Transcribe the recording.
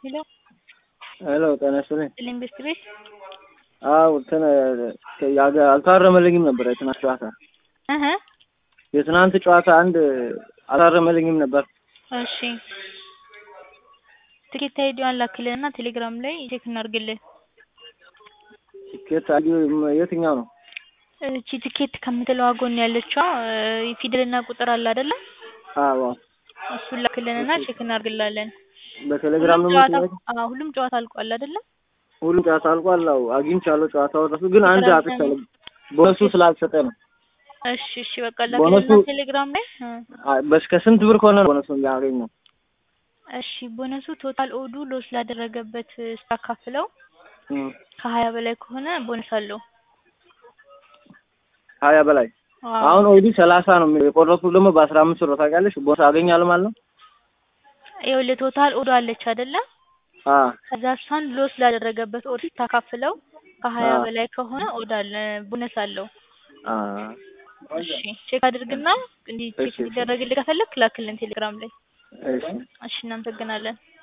ሄሎ ሄሎ ጤና ይስጥልኝ። ኢንቨስት ቤት አዎ እንትን ያገ- አልታረመልኝም ነበር የትናንት ጨዋታ እህ የትናንት ጨዋታ አንድ አልታረመልኝም ነበር። እሺ ትኬት አይዲዋን ላክልንና ቴሌግራም ላይ ቼክ እናድርግልን። ቲኬት አዲ የትኛው ነው? እቺ ትኬት ከምትለዋ ጎን ያለችዋ እ ፊደልና ቁጥር አለ አይደለ? አዎ እሱን ላክልንና ቼክ እናድርግላለን። በቴሌግራም ነው ሁሉም ጨዋታ የምትልከው? አዎ ሁሉም ጨዋታ አልቋል አይደለ? ሁሉም ጨዋታ አልቋል። አዎ አግኝቻለሁ። ጨዋታው ራሱ ግን አንድ ቁጥር አጥቻለሁ። ቦነሱ ስላልሰጠ ነው። እሺ እሺ በቃ ቦነሱ- ላክልንና ቴሌግራም ላይ እ አይ፣ በስከ ስንት ብር ከሆነ ነው ቦነሱ ያገኘው? እሺ ቦነሱ ቶታል ኦዱ ሎስ ላደረገበት ስታካፍለው እም፣ ከሀያ በላይ ከሆነ ቦነስ አለው። ሀያ በላይ አዎ አሁን ኦዲ ሰላሳ ነው የሚለው የቆረጥኩት ደግሞ በአስራ አምስት ብር ታውቂያለሽ። ቦነስ አገኛለሁ ማለት ነው። ይኸውልህ ቶታል ኦዶ አለች አይደለ? አ ከዛ እሷን ሎስ ላደረገበት ኦድ ስታካፍለው ከሀያ አዎ። በላይ ከሆነ ኦድ አለ ቦነስ አለው። አ እሺ ቼክ አድርግና እንዲህ ቼክ እሺ። እንዲደረግልህ ከፈለክ ላክልን ቴሌግራም ላይ። እሺ እሺ እናመሰግናለን።